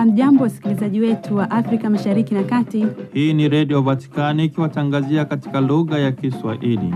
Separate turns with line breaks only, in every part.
Hamjambo, wasikilizaji wetu wa Afrika Mashariki na Kati.
Hii ni Redio Vatikani ikiwatangazia katika lugha ya Kiswahili.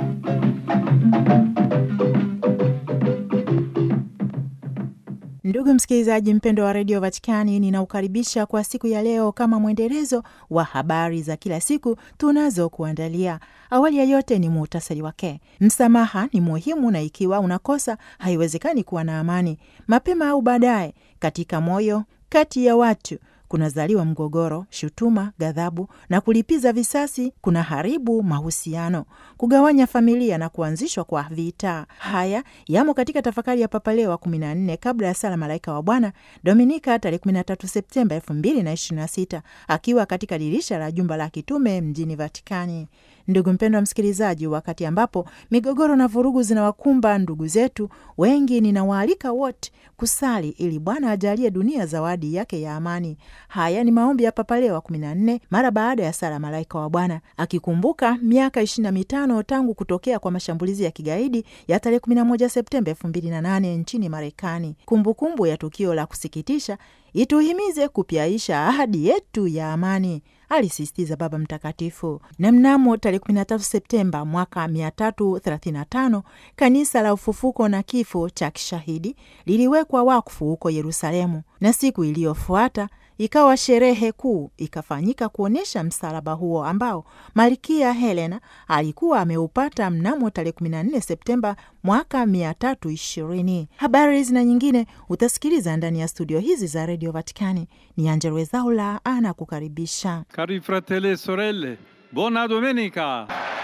Ndugu msikilizaji mpendo wa redio Vatikani, ninaukaribisha kwa siku ya leo kama mwendelezo wa habari za kila siku tunazokuandalia. Awali ya yote ni muhtasari wake. Msamaha ni muhimu, na ikiwa unakosa haiwezekani kuwa na amani. Mapema au baadaye, katika moyo kati ya watu kunazaliwa mgogoro, shutuma, ghadhabu na kulipiza visasi kuna haribu mahusiano, kugawanya familia na kuanzishwa kwa vita. Haya yamo katika tafakari ya Papa Leo wa 14 kabla ya sala Malaika wa Bwana, Dominika tarehe 13 Septemba 2026 akiwa katika dirisha la jumba la kitume mjini Vatikani. Ndugu mpendo wa msikilizaji, wakati ambapo migogoro na vurugu zinawakumba ndugu zetu wengi, ninawaalika wote kusali ili Bwana ajalie dunia zawadi yake ya amani. Haya ni maombi ya Papa Leo wa 14 mara baada ya sala Malaika wa Bwana, akikumbuka miaka 25 tangu kutokea kwa mashambulizi ya kigaidi ya tarehe 11 Septemba 2008 nchini Marekani. Kumbukumbu ya tukio la kusikitisha ituhimize kupyaisha ahadi yetu ya amani, alisisitiza Baba Mtakatifu. Na mnamo tarehe 13 Septemba mwaka 335 kanisa la ufufuko na kifo cha kishahidi liliwekwa wakfu huko Yerusalemu, na siku iliyofuata ikawa sherehe kuu ikafanyika kuonyesha msalaba huo ambao Malkia Helena alikuwa ameupata mnamo tarehe 14 Septemba mwaka 320. Habari zina nyingine utasikiliza ndani ya studio hizi za redio Vatikani. Ni Angella Rwezaula ana kukaribisha.
Cari fratelli e sorelle, buona domenica.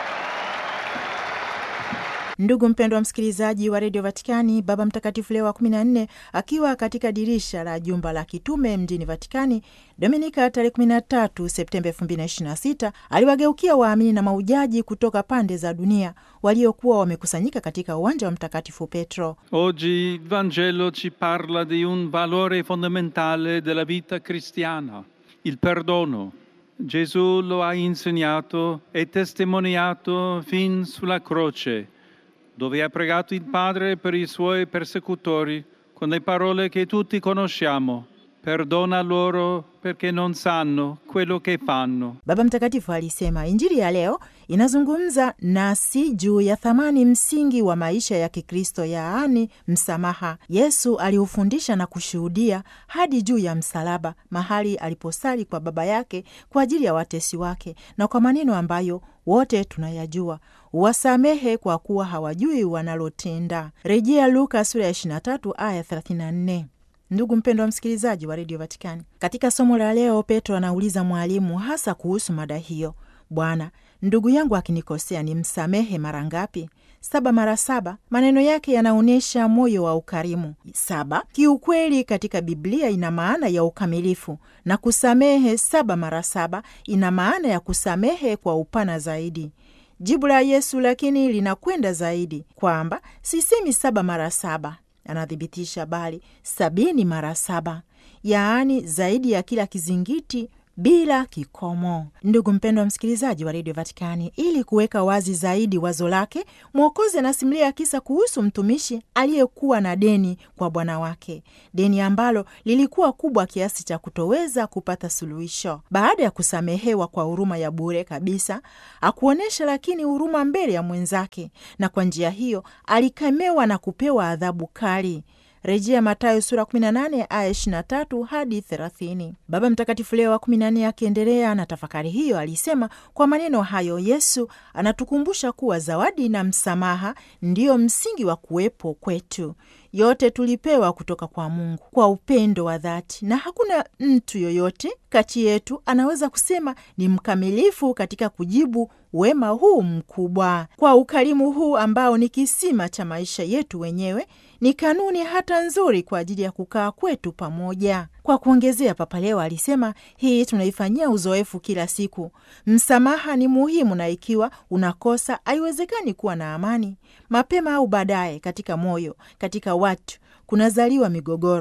Ndugu mpendwa msikilizaji wa redio Vatikani, Baba Mtakatifu Leo wa 14 akiwa katika dirisha la jumba la kitume mjini Vatikani Dominika tarehe 13 Septemba 2026 aliwageukia waamini na maujaji kutoka pande za dunia waliokuwa wamekusanyika katika uwanja wa Mtakatifu Petro.
Oggi il Vangelo ci parla di un valore fondamentale della vita cristiana, il perdono. Gesù lo ha insegnato e testimoniato fin sulla croce, dove ha pregato il Padre per i suoi persecutori con le parole che tutti conosciamo. Perdona loro perché non sanno quello che fanno.
Baba Mtakatifu alisema Injili ya leo inazungumza nasi juu ya thamani msingi wa maisha ya Kikristo, yaani msamaha. Yesu aliufundisha na kushuhudia hadi juu ya msalaba, mahali aliposali kwa Baba yake kwa ajili ya watesi wake, na kwa maneno ambayo wote tunayajua wasamehe kwa kuwa hawajui wanalotenda. Rejea Luka sura ya 23 aya 34. Ndugu mpendo wa msikilizaji wa redio Vatikani, katika somo la leo Petro anauliza mwalimu hasa kuhusu mada hiyo: Bwana, ndugu yangu akinikosea ni msamehe mara ngapi? Saba mara saba. Maneno yake yanaonyesha moyo wa ukarimu. Saba kiukweli katika Biblia ina maana ya ukamilifu, na kusamehe saba mara saba ina maana ya kusamehe kwa upana zaidi. Jibu la Yesu lakini linakwenda zaidi, kwamba sisemi saba mara saba anathibitisha bali sabini mara saba, yaani zaidi ya kila kizingiti bila kikomo. Ndugu mpendwa wa msikilizaji wa redio Vatikani, ili kuweka wazi zaidi wazo lake, Mwokozi anasimulia kisa kuhusu mtumishi aliyekuwa na deni kwa bwana wake, deni ambalo lilikuwa kubwa kiasi cha kutoweza kupata suluhisho. Baada ya kusamehewa kwa huruma ya bure kabisa, akuonyesha lakini huruma mbele ya mwenzake, na kwa njia hiyo alikemewa na kupewa adhabu kali. Rejea Mathayo sura 18 aya 23 hadi 30. Baba Mtakatifu Leo wa 14 akiendelea na tafakari hiyo alisema, kwa maneno hayo Yesu anatukumbusha kuwa zawadi na msamaha ndiyo msingi wa kuwepo kwetu. Yote tulipewa kutoka kwa Mungu kwa upendo wa dhati, na hakuna mtu yoyote kati yetu anaweza kusema ni mkamilifu katika kujibu wema huu mkubwa. Kwa ukarimu huu ambao ni kisima cha maisha yetu wenyewe, ni kanuni hata nzuri kwa ajili ya kukaa kwetu pamoja. Kwa kuongezea, Papa Leo alisema hii tunaifanyia uzoefu kila siku. Msamaha ni muhimu, na ikiwa unakosa, haiwezekani kuwa na amani. Mapema au baadaye, katika moyo, katika watu kunazaliwa migogoro,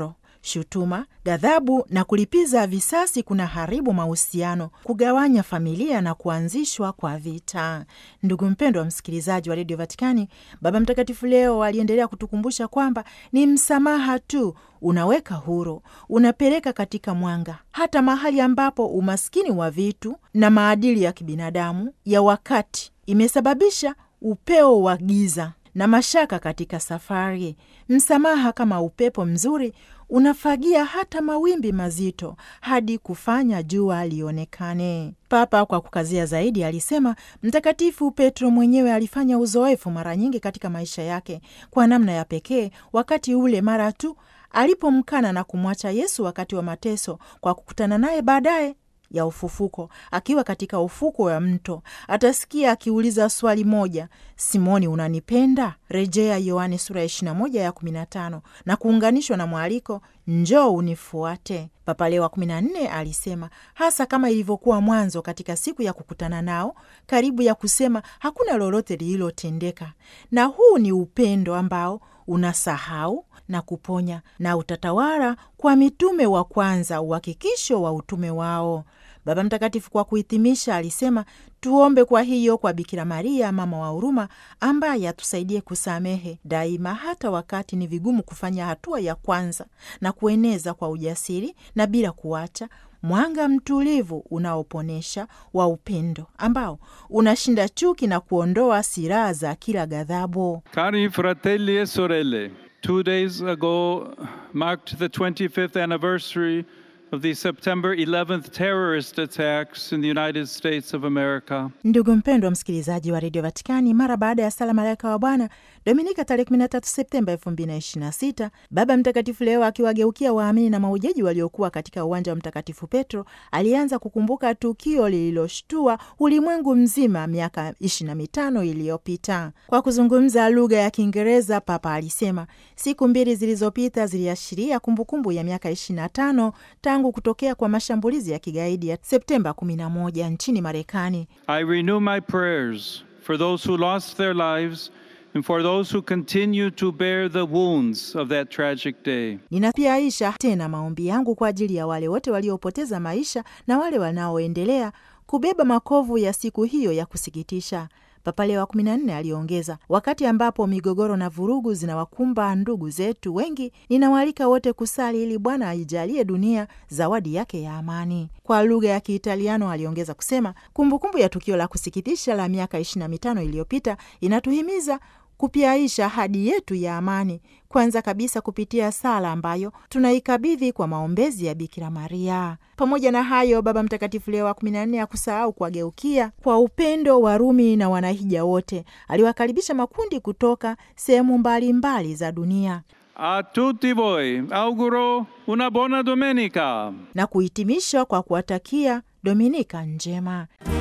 shutuma, ghadhabu na kulipiza visasi kuna haribu mahusiano, kugawanya familia na kuanzishwa kwa vita. Ndugu mpendwa wa msikilizaji wa redio Vatikani, Baba Mtakatifu leo aliendelea kutukumbusha kwamba ni msamaha tu unaweka huru, unapeleka katika mwanga, hata mahali ambapo umaskini wa vitu na maadili ya kibinadamu ya wakati imesababisha upeo wa giza na mashaka katika safari. Msamaha kama upepo mzuri unafagia hata mawimbi mazito hadi kufanya jua lionekane. Papa kwa kukazia zaidi alisema Mtakatifu Petro mwenyewe alifanya uzoefu mara nyingi katika maisha yake, kwa namna ya pekee wakati ule mara tu alipomkana na kumwacha Yesu wakati wa mateso, kwa kukutana naye baadaye ya ufufuko akiwa katika ufuko wa mto, atasikia akiuliza swali moja, Simoni, unanipenda? Rejea Yohane sura ya 21 ya 15, na kuunganishwa na mwaliko njoo unifuate. Papa Leo wa 14 alisema hasa kama ilivyokuwa mwanzo katika siku ya kukutana nao, karibu ya kusema hakuna lolote lililotendeka, na huu ni upendo ambao unasahau na kuponya na utatawala kwa mitume wa kwanza, uhakikisho wa utume wao. Baba Mtakatifu kwa kuhitimisha alisema tuombe kwa hiyo kwa Bikira Maria mama wa huruma, ambaye atusaidie kusamehe daima, hata wakati ni vigumu kufanya hatua ya kwanza, na kueneza kwa ujasiri na bila kuacha mwanga mtulivu unaoponesha wa upendo ambao unashinda chuki na kuondoa silaha za kila ghadhabu.
Cari fratelli e sorelle, two days ago marked the 25th anniversary of the September 11th terrorist attacks in the United States of America.
Ndugu mpendwa msikilizaji wa redio Vatikani, mara baada ya sala malaika wa Bwana Dominika tarehe 13 Septemba 2026, Baba Mtakatifu leo akiwageukia waamini na maujaji waliokuwa katika uwanja wa Mtakatifu Petro alianza kukumbuka tukio lililoshtua ulimwengu mzima miaka 25 iliyopita. Kwa kuzungumza lugha ya Kiingereza, Papa alisema siku mbili zilizopita ziliashiria kumbukumbu ya miaka 25 tangu kutokea kwa mashambulizi ya kigaidi ya Septemba 11 nchini Marekani.
I renew my prayers for those who lost their lives and for those who continue to bear the wounds of that tragic day.
Ninapiaisha tena maombi yangu kwa ajili ya wale wote waliopoteza maisha na wale wanaoendelea kubeba makovu ya siku hiyo ya kusikitisha. Papa Leo wa 14 aliongeza, wakati ambapo migogoro na vurugu zinawakumba ndugu zetu wengi, ninawaalika wote kusali ili Bwana aijalie dunia zawadi yake ya amani. Kwa lugha ya Kiitaliano aliongeza kusema, kumbukumbu ya tukio la kusikitisha la miaka 25 iliyopita inatuhimiza kupiaisha ahadi yetu ya amani, kwanza kabisa kupitia sala ambayo tunaikabidhi kwa maombezi ya Bikira Maria. Pamoja na hayo, Baba Mtakatifu Leo wa kumi na nne hakusahau kuwageukia kwa upendo Warumi na wanahija wote. Aliwakaribisha makundi kutoka sehemu mbalimbali za dunia
A tutti voi auguro una buona domenica.
na kuhitimisha kwa kuwatakia Dominika njema.